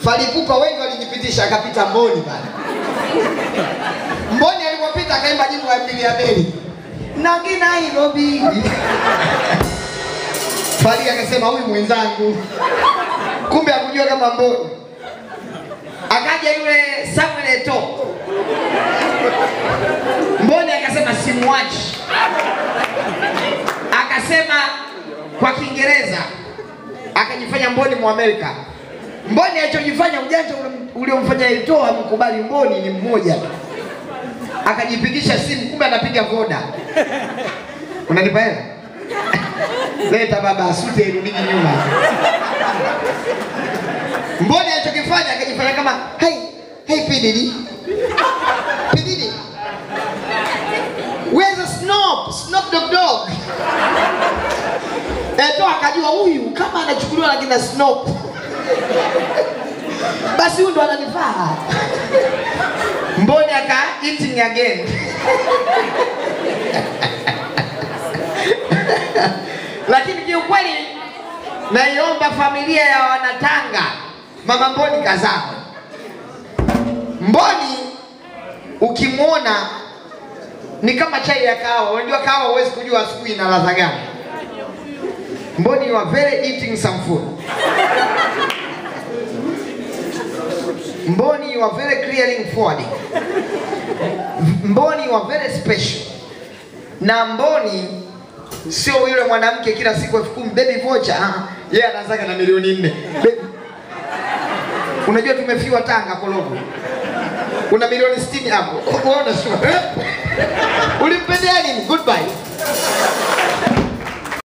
Falipupa wengi walijipitisha, akapita Mboni pale. Mboni alipopita akaimba jimbo la pili ya Meli Nangi Nairobi. Fali akasema huyu mwenzangu, kumbe hakujua kama Mboni. Akaja yule Samuel Eto'o, Mboni akasema simwachi, akasema kwa Kiingereza, akajifanya Mboni Mwamerika. Mboni alichojifanya ujanja ule- uliomfanya Eto'o amkubali Mboni ni mmoja tu, akajipigisha simu, kumbe anapiga voda. Unanipa hela? Leta baba asute irudiki nyuma. Mboni alichokifanya akajifanya kama hey, hey Pididi. Pididi. Where's the Snoop? Snoop Dogg Dogg. Eto akajua huyu kama anachukuliwa na kina Snoop. Basi huyu ndo ananifaa. Mboni aka eating again. Lakini kiukweli naiomba familia ya Wanatanga, mama Mboni kazaa. Mboni ukimwona ni kama chai ya kahawa. Unajua kahawa huwezi kujua asubuhi ina ladha gani. Mboni you are very eating some food. Mboni you are very clearing forward. Mboni you are very special. Na Mboni sio yule mwanamke kila siku elfu kumi baby vocha. Ah, yeye anazaka na milioni nne. Baby. Unajua tumefiwa Tanga Kologo. Una milioni 60 hapo. Unaona sio? Eh? Ulimpendea nini? Goodbye.